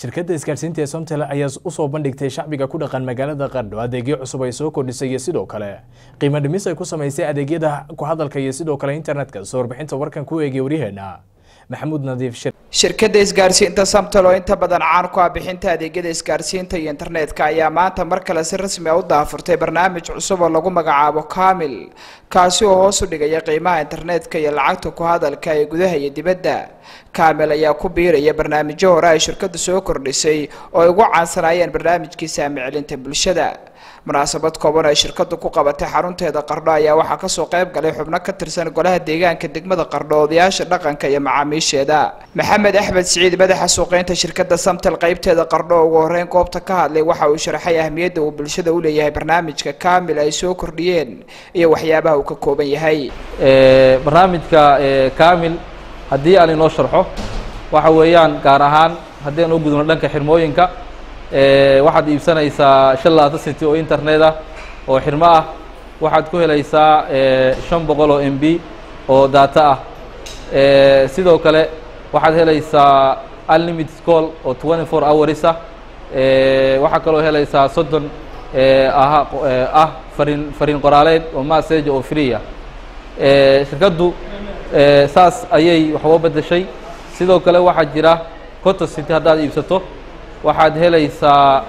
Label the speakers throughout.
Speaker 1: shirkadda isgaarsiinta ee somtel ayaa usoo bandhigtay shacbiga ku dhaqan magaalada qardho adeegyo cusub ay soo kordhisay iyo sidoo kale qiimo dhimis ay ku samaysay adeegyada ku hadalka iyo sidoo kale internetka soo warbixinta warkan ku eegay waryaheena maxamuud nadiif shir
Speaker 2: shirkadda isgaarsiinta samtel oo inta badan caan ku ah bixinta adeegyada isgaarsiinta iyo internetka ayaa maanta mar kale si rasmi ah u daafurtay barnaamij cusub oo lagu magacaabo kamil kaasi oo hoos u dhigaya qiimaha internetka iyo lacagta ku hadalka ee gudaha iyo dibadda kamil ayaa ku biiraya barnaamijyo hore ay shirkaddu soo kordhisay oo ay ugu caansanaayeen barnaamijkii saamicelinta bulshada munaasabad kooban ay shirkadu ku qabatay xarunteeda qardho ayaa waxaa kasoo qayb galay xubno ka tirsan golaha deegaanka degmada qardho odayaasha dhaqanka iyo macaamiisheeda maxamed axmed siciid madaxa suuqeynta shirkada samtel qeybteeda qardho ugu horeyn goobta ka hadlay waxa uu sharaxay ahmiyadda uu bulshada u leeyahay barnaamijka kamil ay soo kordhiyeen iyo waxyaabaha uu ka kooban yahay
Speaker 3: barnaamijka kamil haddii aan inoo sharxo waxa weeyaan gaar ahaan haddii aan u gudubno dhanka xirmooyinka waxaad iibsanaysaa shan labaatan city oo internet ah oo xirmo ah waxaad ku helaysaa shan boqol oo m b oo data ah sidoo kale waxaad helaysaa unlimited call oo twenty four hours ah waxaa kaloo helaysaa soddon ah ah fariin fariin qoraaleed oo message oo free ah shirkaddu saas ayay wax uga bedeshay sidoo kale waxaa jira conto city haddaad iibsato waxaad helaysaa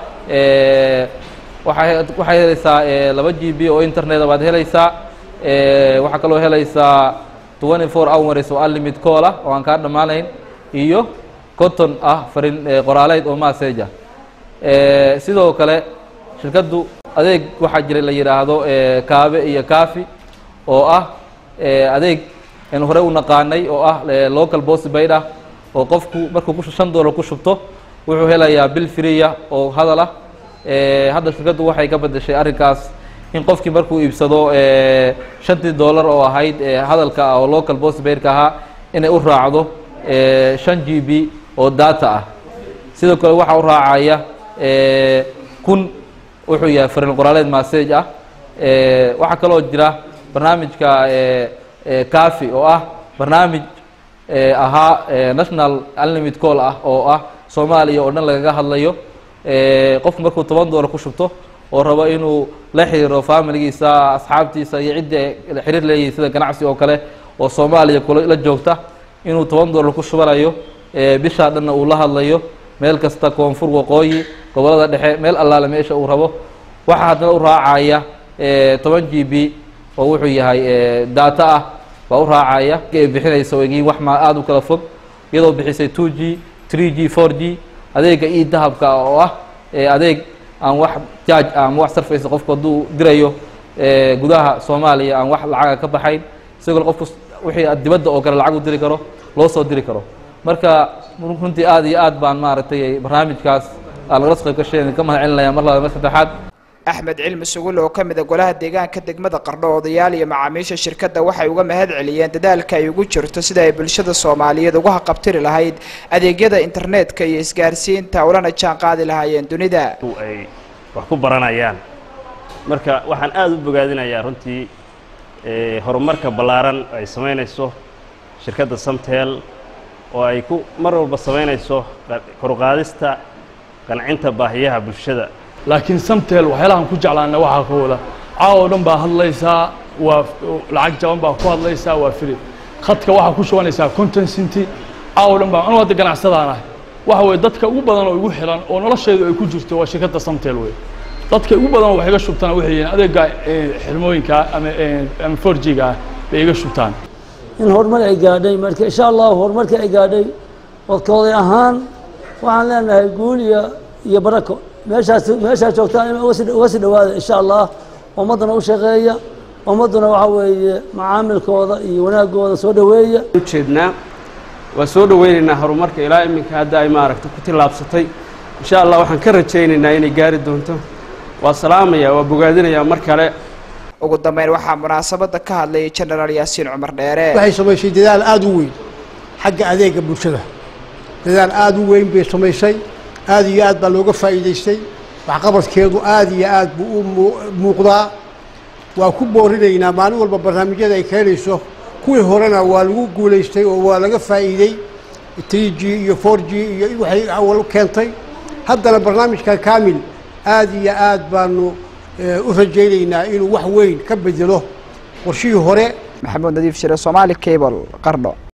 Speaker 3: waa waxaad helaysaa laba g b oo internet baad helaysaa waxaa kaloo helaysaa twenty four hours oo unlimit call ah oo aan kaa dhammaanayn iyo conton ah fariin qoraaleyd oo message ah sidoo kale shirkaddu adeeg waxaa jira la yidhaahdo kaabe iyo kafi oo ah adeeg aynu horey u naqaanay oo ah local postpaid ah oo qofku markuu shan dollar ku shubto wuxuu helayaa bil freeya oo hadal ah hadda shirkaddu waxay ka bedeshay arrinkaas in qofkii markuu iibsado shantii dollar oo ahayd hadalka ah oo local postpaidka ahaa inay u raacdo shan g b oo data ah sidoo kale waxaa u raacaya kun wuxuu yahay fariin qoraaleed message ah waxaa kaloo jira barnaamijka cafi oo ah barnaamij ahaa national unlimit call ah oo ah soomaaliya oo dhan lagaga hadlayo qofku markuu toban dollar ku shubto oo rabo inuu la xiriiro familigiisa asxaabtiisa iyo ciddii xiriir leeyihin sida ganacsi oo kale oo soomaaliya kula joogta inuu toban dollar ku shubanayo bishaa dhanna uu la hadlayo meel kasta koonfur waqooyi gobolada dhexe meel allaale meesha uu rabo waxaa haddana u raacaya toban g b oo wuxuu yahay data ah baa u raacaya ay bixinaysa egiin wax ma aada u kala fog iyadoo bixisay two g three g four g adeega e dahabka oo ah adeeg aan wax jaaj ama wax sarfaysa qofku hadduu dirayo gudaha soomaaliya aan wax lacaga ka baxayn sidoo kale qofku wixii dibadda oo kale lacag u diri karo loo soo diri karo marka runtii aada iyo aad baan maaragtay barnaamijkaas aa lagala soo qayb gashay ka mahad celinaya mar labaad mar saddexaad
Speaker 2: axmed cilmi sugulle oo ka mid a golaha deegaanka degmada qardho odayaal iyo macaamiisha shirkadda waxay uga mahad celiyeen dadaalka ay ugu jirto sida ay bulshada soomaaliyeed uga haqabtiri lahayd adeegyada internetka iyo isgaarsiinta ulana jaan qaadi lahaayeen dunida
Speaker 4: ay wax ku baranayaan marka waxaan aada u bogaadinayaa runtii horumarka ballaaran ay samaynayso shirkadda samtel oo ay ku mar walba samaynayso koruqaadista qancinta baahiyaha bulshada
Speaker 5: laakiin samtel waxyaalahan ku jeclaana waxaa ka wada caawa o dhan baa hadlaysaa waa lacag jaban baa ku hadlaysaa waa fili khadka waxaa ku shubanaysaa conton cinty caawa o dhan baa anu hadda ganacsadaan ahay waxa weye dadka ugu badan oo igu xilan oo nolosheedu ay ku jirto waa shirkadda samtel wey dadka ugu badan oo wax iga shubtana waxay yihiin adeega xirmooyinka ama ama four g ga ah bay iga shubtaan
Speaker 6: in horumar ay gaadhay marka insha allahu horumarkii ay gaadhay wadkooday ahaan waxaan leenahay guul iyo iyo barako meeshaas meeshaa joogtaan in uga sii dhawaada insha allah ummaddana u shaqeeya ummadduna waxa weeye macaamilkooda iyo wanaagooda soo dhaweeya
Speaker 7: ujeednaa waa soo dhaweynaynaa horumarka ilaa iminka hadda ay maaragta ku tillaabsatay insha allah waxaan ka rajaynaynaa inay gaari doonto waa salaamaya waa bogaadinayaa mar kale
Speaker 2: ugu dambeyn waxaa munaasabadda ka hadlayay genaraal yaasiin cumar dheere
Speaker 8: waxay samaysay dadaal aada u weyn xagga adeega bulshada dadaal aada u weyn bay samaysay aada iyo aad baa looga faa'iidaystay waxqabadkeedu aada iyo aad buu u muuqdaa waa ku boorinaynaa maalin walba barnaamijyada ay keenayso kuwii horena waa lagu guulaystay oo waa laga faa'iidey three g iyo four g iyo waxay awal keentay haddana barnaamijkan kaamil aad iyo aad baanu u rajaynaynaa inuu wax weyn ka bedelo qorshihii hore
Speaker 2: maxamuud nadiif shire somaali cable qardho